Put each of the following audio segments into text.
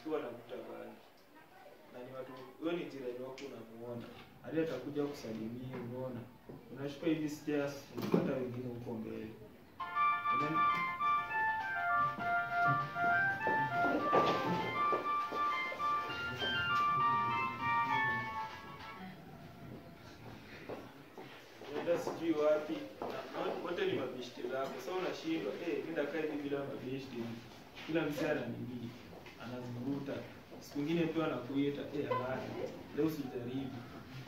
anashtua anakuta bangi na ni watu huyo ni jirani wako unamuona hadi atakuja kusalimia unaona unashuka hivi stairs unapata wengine huko mbele And then, unaenda sijui wapi na na wote ni mabeshte zako sasa unashindwa eh nenda kae hivi bila mabeshte kila mzee ana nini anazivuruta siku ingine tu anakuita eh haraka leo usijaribu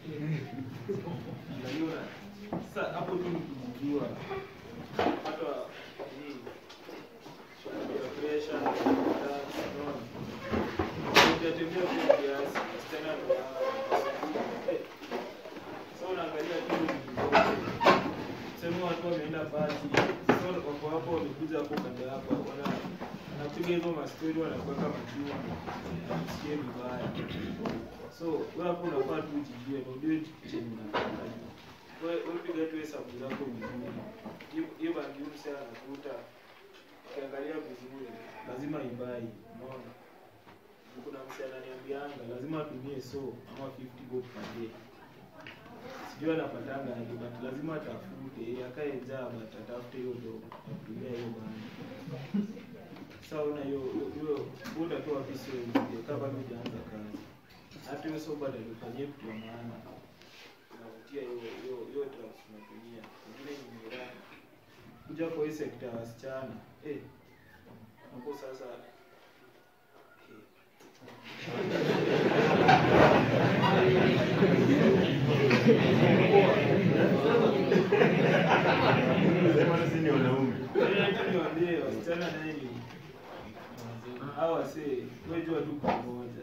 Angalia una- sasa hapo tu ni kujijua hata hii ya pressure unaona unatembea kwa kiasi tena ndo eh sasa unaangalia tu sema watu wameenda pati sasa wako hapo wamekuja hapo kando yako wana anapiga hizo mastori wanakuweka majua usikie vibaya so wewe hapo unafaa tu ujijue na ujue chenye unataka wewe wewe piga tu hesabu zako vizuri Hiyo- hiyo bangi huyu msee anakuta ukiangalia vizuri lazima ibai unaona kuna msee ananiambianga lazima atumie so ama 50 bob per day sijui anapatanga aje but lazima atafute akae njaa but atafute hiyo ndo atumia hiyo bana sasa una hiyo hiyo- hiyo buda tu wapi sio hiyo kama bado hujaanza kazi hata hiyo soba ndio ifanyie kitu ya maana unavutia hiyo hiyo hiyo drugs unatumia ingine ni miraa kuja kwa hii sekta ya wasichana eh hapo sasa eh, Sema sisi ni wanaume. Yaani niwaambie wasichana naye ni hao wasee wewe jua tu pamoja.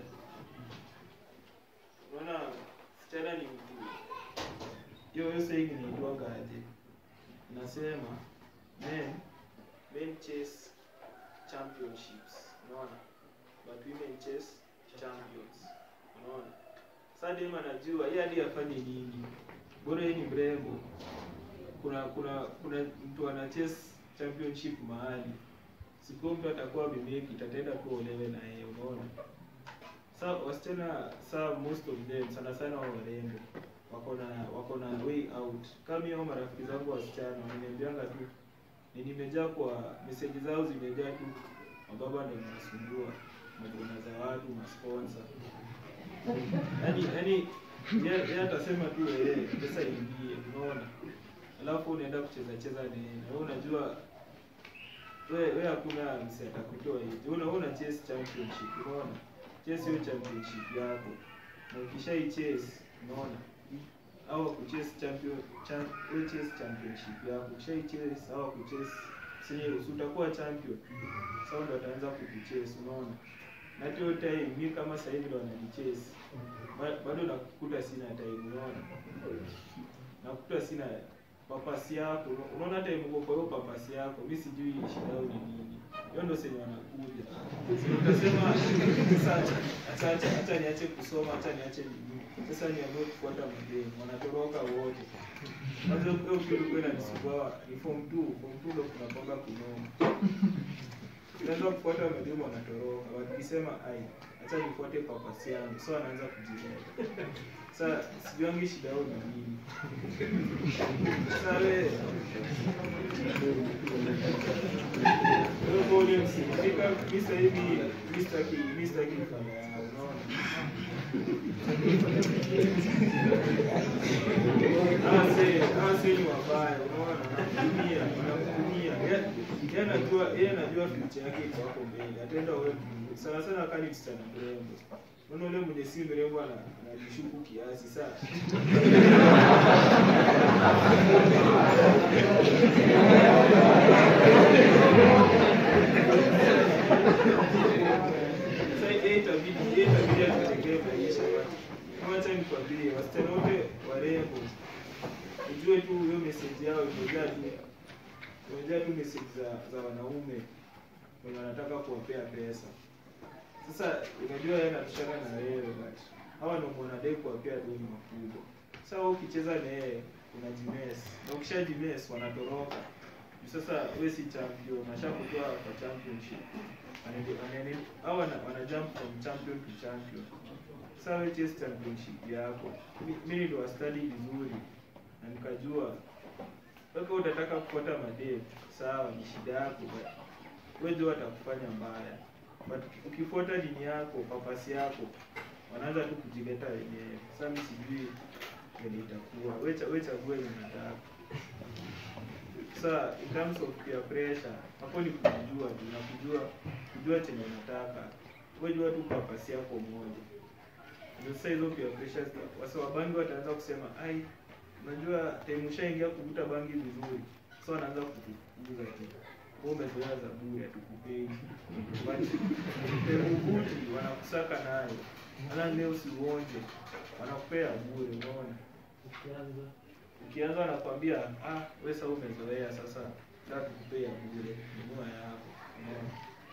Unaona msichana ni mtu. Hiyo hiyo saying inaitwaga aje? Nasema men men chase championships. Unaona? But women chase champions. Unaona? Sasa dem anajua yeye hadi afanye nini. Bora yeye ni mrembo kuna kuna kuna mtu ana chase championship mahali siku mtu atakuwa amemake itatenda tu olewe na yeye unaona sa wasichana sa most of them sana sana wa warembo wako na wako na way out kama hao marafiki zangu wasichana wananiambianga tu ni nimejaa kwa meseji zao zimejaa tu mababa ndio wanasumbua madona za watu masponsor yani yani yeye yeye atasema tu yeye pesa ingie unaona alafu unaenda kucheza cheza nini wewe unajua wewe wewe hakuna msi atakutoa hivi una una chase championship unaona chase hiyo championship yako na ukishai chase unaona au kuchase champion champ, wewe chase championship yako ukishai chase au kuchase sije utakuwa champion sasa ndo ataanza kukuchase unaona na hiyo time mimi kama sasa hivi ndo wananichase Ba- bado nakukuta sina time unaona nakuta sina papasi yako unaona hata imekuwa kwa hiyo papasi yako mi sijui shida yao ni nini hiyo ndo senye wanakuja So utasema sasa acha- acha acha acha niache kusoma acha niache nini sasa niamue kufuata mademu wanatoroka wote kwanza hiyo kitu kwenda nisumbua ni form 2 form 2 ndo kunapanga kunoma unaanza kufuata mademu wanatoroka wakisema ai acha nifuate papasi yangu so anaanza kujileta sasa sijuangi shida yao ni nini sasa wewe wewe bole msikika mimi sasa hivi mimi sitaki mimi sitaki kufanya yao unaona Ase, ase ni wabaya, unaona, wanakutumia, wanakutumia. Ye- Yeye anajua, yeye anajua future yake iko hapo mbele. Ataenda wewe Mungu. Sana sana kani msichana mrembo. Unaona yule mwenye si mrembo ana anajishuku kiasi sana. Sasa yeye itabidi, yeye itabidi atutegee maisha watu. Kama acha nikwambie, wasichana wote warembo ujue tu hiyo message yao imejaa tu imejaa tu message za, za wanaume wenye wanataka kuwapea pesa. Sasa unajua yeye anatoshana na wewe but hawa ndio mwanadai kuwapea deni makubwa. Sasa wewe ukicheza na yeye unajimes na ukishajimes wanatoroka sasa we si champion ashakutoa kwa championship Anaende- anaende- au wana, wana jump from champion to champion sasa we chase championship yako Mi- mi niliwa study vizuri na nikajua mpaka utataka kufuata madem sawa ni shida yako but wewe watakufanya mbaya but ukifuata dini yako papasi yako wanaanza tu kujileta wenyewe sasa mi sijui vile itakuwa we cha- we chague yenye unataka sasa in terms of peer pressure hapo ni kujua tu na kujua kujua chenye unataka wewe jua tu papasi yako moja ndio sasa hizo peer pressures wasa wabangi wataanza kusema ai unajua time ushaingia kuvuta bangi vizuri sasa wanaanza kukufukuza tu wewe umezoea za bure hatukupei but time uvuti wanakusaka nayo ana leo usiuonje wanakupea bure unaona ukianza wanakwambia ah wewe sasa umezoea sasa sasa tukupea bure nunua yako unaona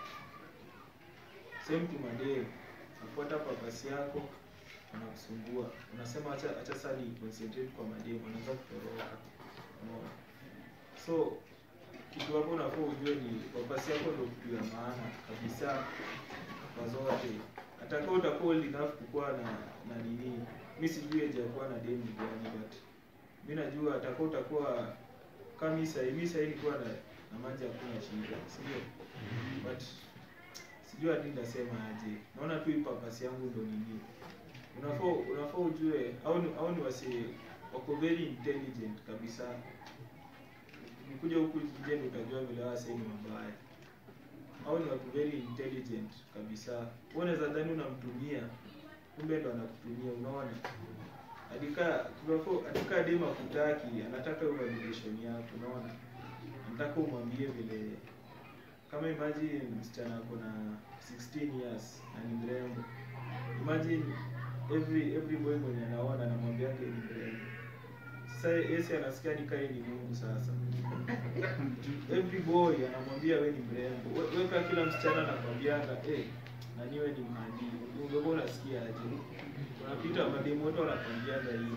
same to madem nafuata papasi yako wanakusumbua unasema acha acha sasa ni concentrate kwa madem wanaanza kutoroka unaona so kitu hapo unafaa ujue ni papasi yako ndio kitu ya maana kabisa kwa zote atakuwa utakuwa old enough kukuwa na na nini mi sijui age ya kuwa na demu ni gani but mi najua atakuwa utakuwa kama mi sahii mi sahii nikuwa na na maji hakuna shida sindio but sijui hadi nitasema aje naona tu hii papasi yangu ndo nini unafaa unafaa ujue au ni, au ni wasi wako very intelligent kabisa ukikuja huku nje ndio utajua vile wase ni mabaya au ni watu very intelligent kabisa wewe unaweza dhani unamtumia kumbe ndo anakutumia unaona adika tunafo adika dema kutaki anataka hiyo validation yako unaona anataka umwambie vile kama imagine msichana ako na 16 years na ni mrembo imagine every every boy mwenye anaona anamwambianga ni mrembo sasa yesi anasikia ni kai ni Mungu sasa every boy anamwambia we ni mrembo We- weka kila msichana anakwambianga eh na niwe ni mhadi ungekuwa unasikia aje unapita mademu wote wanakwambianga hivyo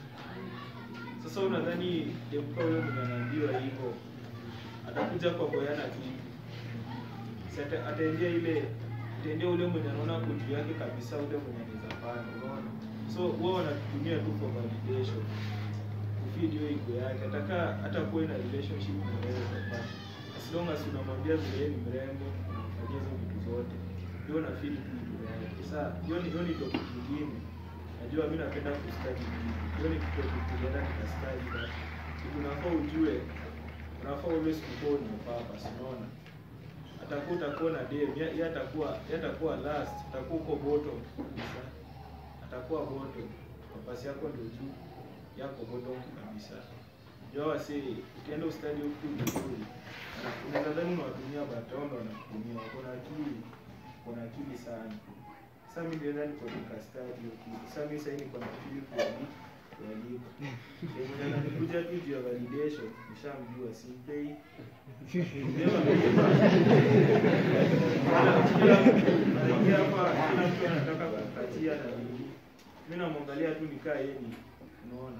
sasa unadhani demka huyo mwenye anaambiwa hivyo atakuja kwa boyana kitu Si ata- ataendea ile ataendea ule mwenye anaona kutu yake kabisa ule mwenye anaweza pana unaona so wao wanatutumia tu for validation kufeed hiyo ego yake ataka hata kuwe na relationship na wewe but as long as unamwambia vile yeye ni mrembo unafanyia hizo vitu zote ndio na feel tu ego yake sasa hiyo ni hiyo ni topic nyingine najua mimi napenda kustudy vitu hiyo ni kitu tukienda tukastudy but kitu unafaa ujue unafaa always kuwa ni purpose unaona atakuwa utakuwa na dem yeye yeye atakuwa yeye atakuwa last atakuwa uko bottom kabisa atakuwa bottom nafasi yako ndio juu yako bottom kabisa jua wasi ukienda ustadi huku vizuri ana- unaweza dhani unawatumia batondo wanakutumia wako na akili wako na akili sana sasa mimi ndio ndani kwa nika study huku sasa mimi sasa niko na akili kuali kualiko ndio mwenye ananikuja tu juu ya validation nishamjua simpei Anaingia hapa kila mtu anataka kukatia na nini. Mimi namwangalia tu nikaa yeye ni unaona.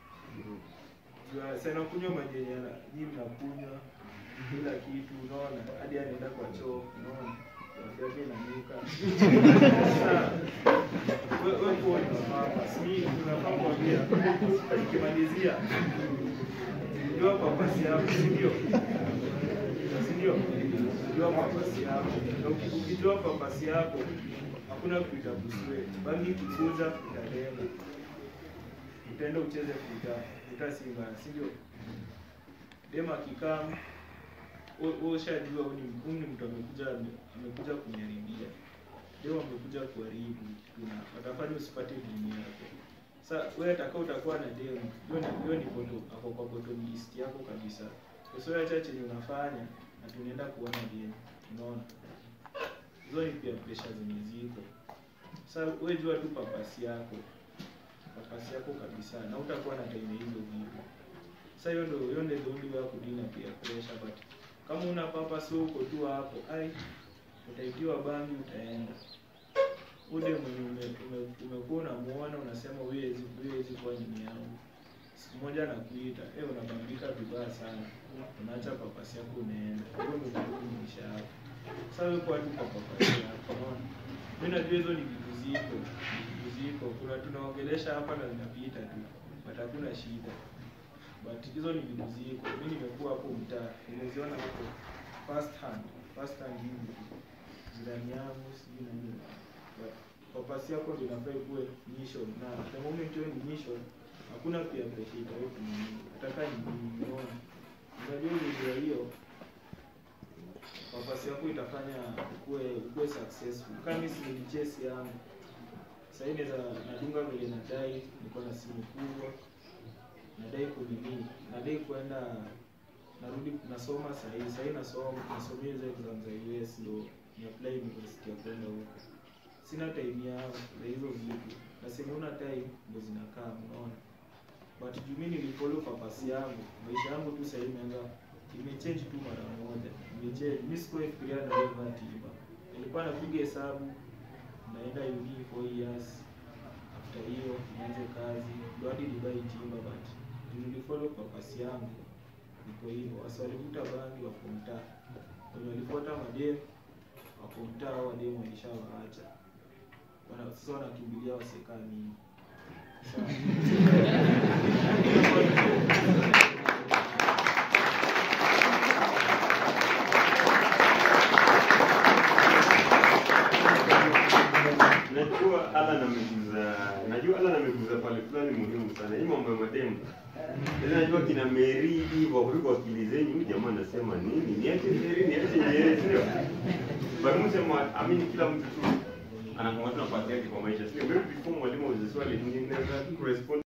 Jua sana kunywa maji yenye ana- nyinyi mnakunywa kila kitu unaona hadi anaenda kwa choo unaona. Afya yake inanuka. Sasa wewe wewe kwa hapa si unafaa kuambia ukimalizia ndio papasi yako si ndio? si ndio? Ukijua papasi yako na uki- ukijua papasi yako hakuna kuita kuswet bangi kikuza utalenga utaenda ucheze kuta kuta simba si ndio? Dema akikaa wewe ushajua huyu ni huyu ni mtu amekuja amekuja kuniharibia leo amekuja kuharibu tuna watafanya usipate dini yako sasa wewe atakao utakuwa na demu hiyo ni hiyo ni bottom ako kwa bottom list yako kabisa sasa wewe acha chenye unafanya na tunaenda kuona demu unaona hizo ni pia pressure zenye ziko sasa wewe jua tu papasi yako papasi yako kabisa na utakuwa na time ya hizo vitu sasa hiyo ndio hiyo ndio the only way ya kudili na peer pressure but kama una purpose wewe uko tu hapo ai utaitiwa bangi utaenda ule mwenye ume- ume- umekuwa unamuona unasema huwezi huwezi kuwa nini yangu siku moja nakuita eh, unabambika vibaya sana, unaacha papasi yako unaenda, hiyo ndio ndio maisha yako. Sasa wewe kwa tu kwa papasi yako, unaona? Mimi najua hizo ni vitu ziko, ni vitu ziko. Kuna tunaongelesha hapa na zinapita tu, but hakuna shida. But hizo ni vitu ziko. Mimi nimekuwa hapo mtaa, nimeziona hapo first hand, first hand hivi jirani yangu sijui na nini. But papasi yako ndio inafaa ikuwe mission na the moment hiyo ni mission hakuna pia pressure itaweka nini ataka ni nini unaona unajua ile hiyo papasi yako itafanya ukuwe ukuwe successful kama mimi si chase yangu sasa hivi naweza nadunga vile nadai niko na simu kubwa nadai kunini nadai kwenda narudi nasoma sahii sahii nasoma nasomea hizo exam za US ndo ni apply university ya kwenda huko sina time yao na hizo vitu na senye una time ndo zinakaa unaona but juu mimi nilifollow purpose yangu maisha yangu tu sahii imeanza imechange tu mara moja imechange mimi sikuwa fikiria na hiyo tiba nilikuwa napiga hesabu naenda uni 4 years after hiyo nianze kazi ndo hadi nibai timba but juu nilifollow purpose yangu niko hivyo wasi walivuta bangi wako mtaa wenye walifuata mademu wako mtaa au wademu walishawaacha wana sasa wanakimbilia wasekaa mimi Najua Alan ameguza, najua Alan ameguza pale fulani muhimu sana. Hii mambo ya mademu. Sasa najua kina Mary hivyo kuliko akili zenyu, huyu jamaa anasema nini? Niache Mary, niache Mary, sio? Bali msema amini kila mtu tu anakuwa na nafasi yake kwa maisha. Sio? Maybe before mwalimu aulize swali, ninaweza kurespond